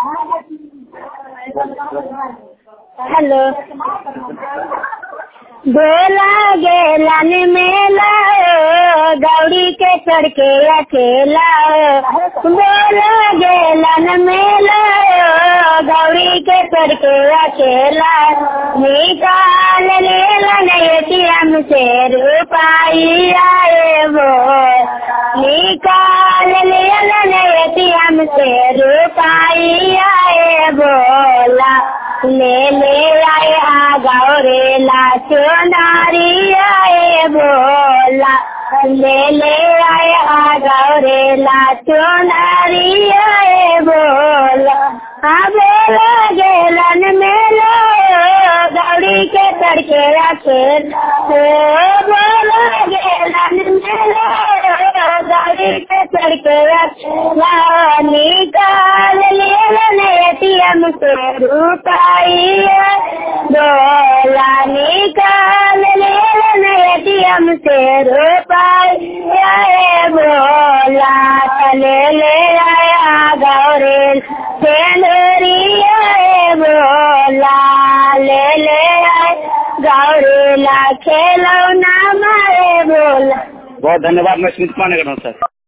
hello बोला गेलन मेला गौरी के चढ़ के अकेला बोला गेलन मेला गौरी के चढ़ के अकेला निकाल लेलन एटीएम से रुपाई आए वो निकाल लेलन एटीएम से रुपाई आए बोला ले ले आए आ गौरे ला चुनारी आए बोला ले ले आए आ गौरे ला चुनारी आए बोला हाँ बोला गेलन मेलो गौरी के तड़के रखेल बोला गेलन मेलो गौरी के तड़के रखेला निकाल लेलन एटीएम से रुपाई बोला निकाल लेलन एटीएम से रुपाई बोला चले ले आया गौरेल सेंदरी आए बोला ले ले आए गौरेला खेलो ना मारे बोला बहुत धन्यवाद मैं स्मित कुमार नगर हूँ सर